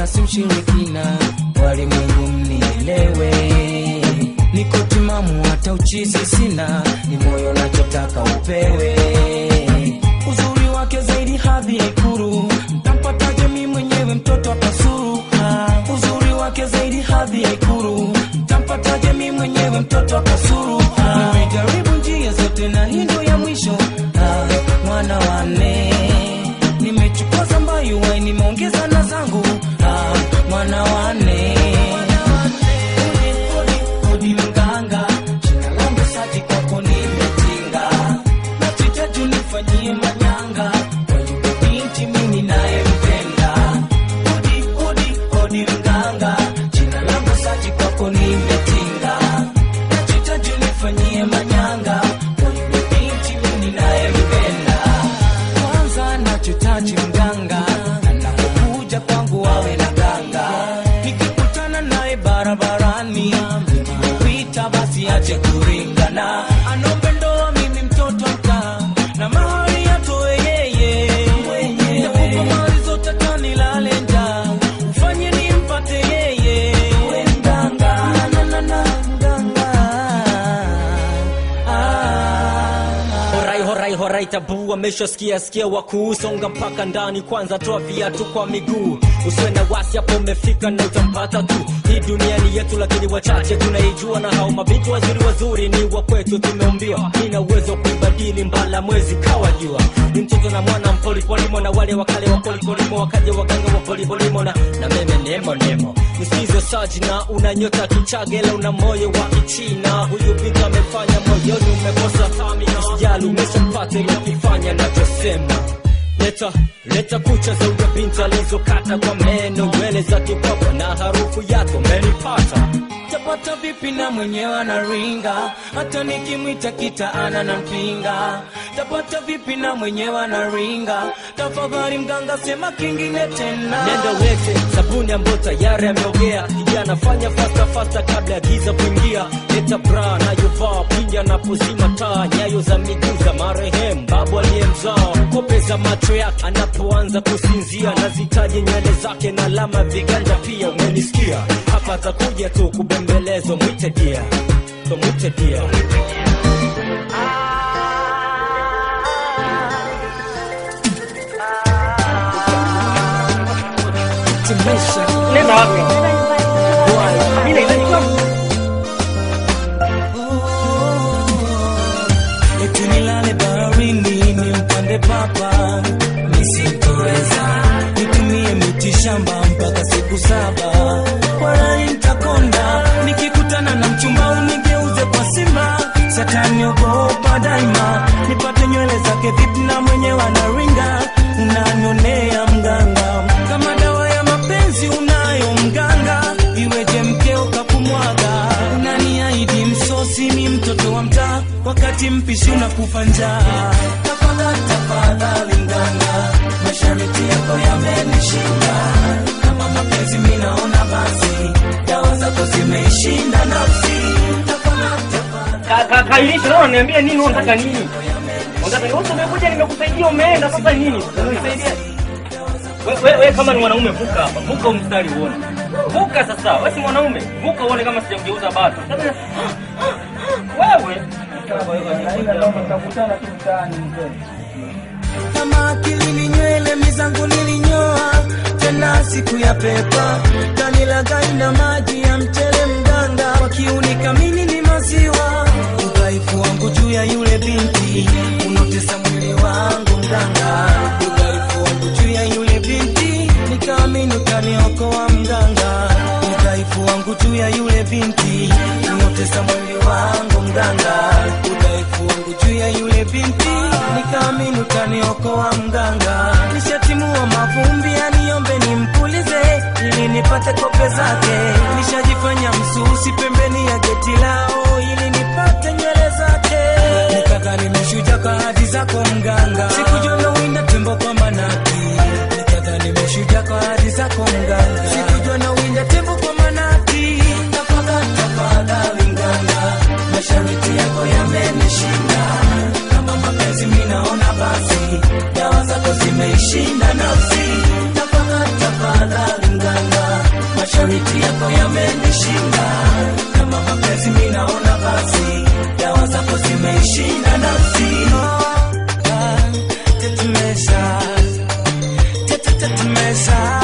si mshirikina walimwengu mnielewe niko timamu hata uchizi sina ni moyo nachotaka upewe uzuri wake zaidi hadhi ya ikuru mtampataje mi mwenyewe mtoto akasuru ah, uzuri wake zaidi hadhi ya ikuru mtampataje mi mwenyewe mtoto akasuru ah, nimejaribu njia zote na hii ndo ya mwisho ah, mwana wane nimechukua zambayu wai nimeongeza na zangu ah, mwana wane Hodi mganga, jina langu Sati, kwako nimetinga. Nachitaji unifanyie manyanga, kwa yule binti mimi ninayempenda. Hodi, hodi, hodi mganga, jina langu Sati, kwako nimetinga. Nachitaji unifanyie manyanga, kwa yule binti mimi ninayempenda. Kwanza nachotaji mganga, anapokuja kwangu awe na ganga. Nikikutana naye barabarani, nikipita basi ache kuringana. Anombe ndoa mimi mtoto mkaa, na mahari atoe yeye. Nakupa mali zote kanilale njaa, ufanye nimpate yeye. Mganga, na, na, na, mganga. Ah. Horai horai horai tabu ameshasikia sikia wakuusonga mpaka ndani kwanza toa viatu kwa miguu usiwe na wasi hapo umefika na utampata tu hii dunia ni yetu lakini wachache tunaijua na hao mabinti wazuri wazuri ni wa kwetu tumeumbiwa nina uwezo wa kuibadili mbala mwezi kawa jua ni mtoto na mwana mpolipolimo na wale wakale wa polipolimo wakaja waganga wa polipolimo na, na meme nemo nemo msizo sajina una nyota kichagela una moyo wa kichina huyu binti amefanya moyoni umekosa usijali umeshapata ilokifanya nachosema leta leta kucha za huyo binti alizokata kwa meno nywele za kipapa na harufu yako umenipata tapata vipi na mwenyewe anaringa hata nikimwita kitaana na mpinga tapata vipi na mwenyewe anaringa tafadhali mganga sema kingine tena nenda wete sabuni ambayo tayari ameogea kijana fanya fasta fasta kabla ya giza kuingia leta bra nayovaa pindi anapozima taa nyayo za miguu za marehemu babu aliyemzaa kope za macho yake anapoanza kusinzia nazitaje nywele zake na alama viganja pia umenisikia hapa atakuja tu kubembelezwa mwite dia so mwite dia Nenda wapi? Mimi nahitaji eti nilale baharini nimpande papa nisitoweza nitumie miti shamba mpaka siku saba walai ntakonda nikikutana na mchumba unigeuze kwa simba satani ogopa daima nipate nywele zake vipi na mwenyewe anaringa unanionea mganga kama dawa ya mapenzi unayo mganga iweje mkeo kakumwaga unaniahidi msosi mi mtoto wa mtaa wakati mpishi unakufa njaa tafadhali tafadhali mganga mashariti yako yamenishinda kama mapenzi mi naona basi dawa zako zimeishinda nafsi tafadhali tafadhali Ka- ka- Kairisha, leo niambie nini unataka nini? Unataka nini? Wewe umekuja nimekusaidia umeenda sasa nini? Unanisaidia? Wewe we, we, kama ni mwanaume vuka hapa. Vuka huu mstari uone. Vuka sasa. Wewe si mwanaume. Vuka uone kama sijamgeuza bado. Sasa wewe kama akili ni nywele mizangu nilinyoa tena siku ya pepa kanilagai na maji ya mchele mganga kwa kiuni kamili ni maziwa udhaifu wangu juu ya yule binti unotesa mwili wangu mganga udhaifu wangu juu ya yule binti nikaamini ukaniokoa mganga udhaifu wangu juu ya yule binti unotesa mwili wangu mganga udhaifu wangu juu ya yule binti nikaamini utaniokoa mganga nishatimua mavumbi aniombe nimpulize ili nipate kope zake nishajifanya msusi pembeni ya geti lao ili nipate nywele zake nikadhani meshuja kwa hadi zako mganga sikujua nawinda tembo kwa manaki nikadhani meshuja kwa hadi zako mganga sikujua nawinda tembo kwa manaki tafadhali tafadhali mganga mashariti yako yamenishinda kama mapenzi mi naona basi dawa zako zimeishinda nafsi tafadhali tafadhali mganga mashariti yako yamenishinda kama mapenzi minaona basi dawa zako zimeishinda nafsi Ah, tetemesha, tetetetemesha